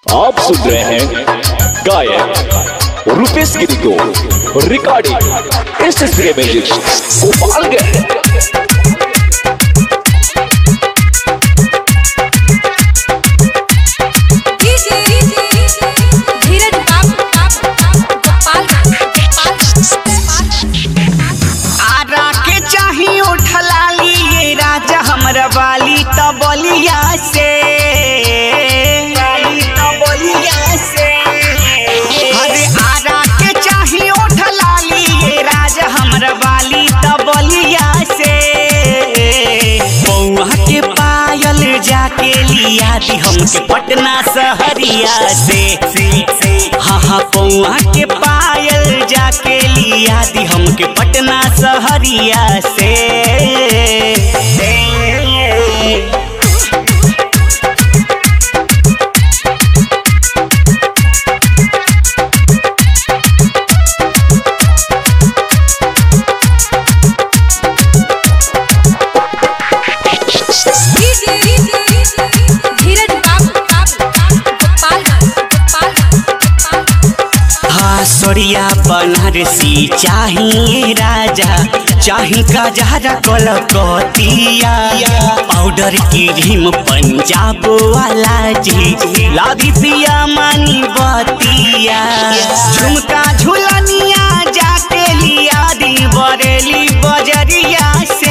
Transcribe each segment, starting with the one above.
आप सुन रहे हैं गायक रुपेश गिरी को recording S S music Gopalganj DJ Dheeraj Babu Ara के चाही उठलाली ये राजा हमरा वाली त बलिया से वाली त बलिया से अरे आरा के चाही उठलाली ये राजा हमरा वाली त बलिया से बौआ के पायल जाके लिया दी हमके पटना सहरिया से हाँ हाँ पौआ के पायल जाके लिया दी हमके पटना सहरिया से डीजे धीरज बाबू हाँ सोरिया बनारसी चाहिए राजा चाही का जहरा कलकतिया पाउडर की रिम पंजाब वाला जी लादी पिया मानी बतिया झुमका झुलनिया जाके लिया दी बरेली बजरिया से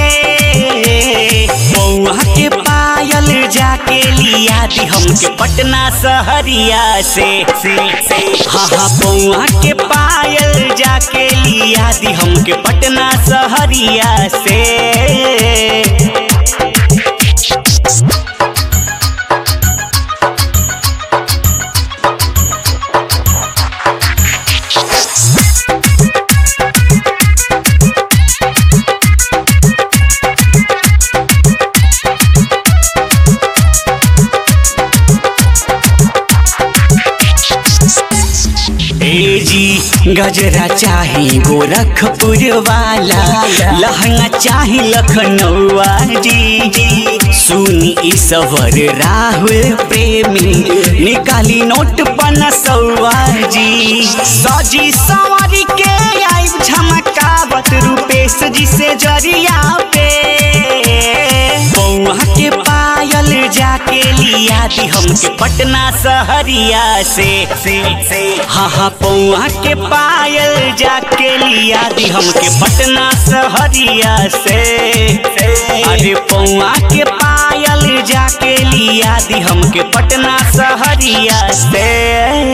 बौआ के पायल जाके लिया दी हमके पटना सहरिया से हाँ हाँ बौआ के पायल जाके लिया दी हमके पटना सहरिया से ए जी गजरा चाही गोरखपुर वाला लहंगा चाही लखनऊआ जी सुनी ईश्वर राहुल प्रेमी निकाली नोट पनसौआ जी सजी सवारी के आई झमकावत रूपेश जी से जरिया पे बौआ के पायल जाके लिया दी हमके पटना सहरिया से हाँ हाँ पौआ के पायल जाके लिया दी हमके पटना सहरिया से अरे पौआ के पायल जाके लिया दी हमके पटना सहरिया से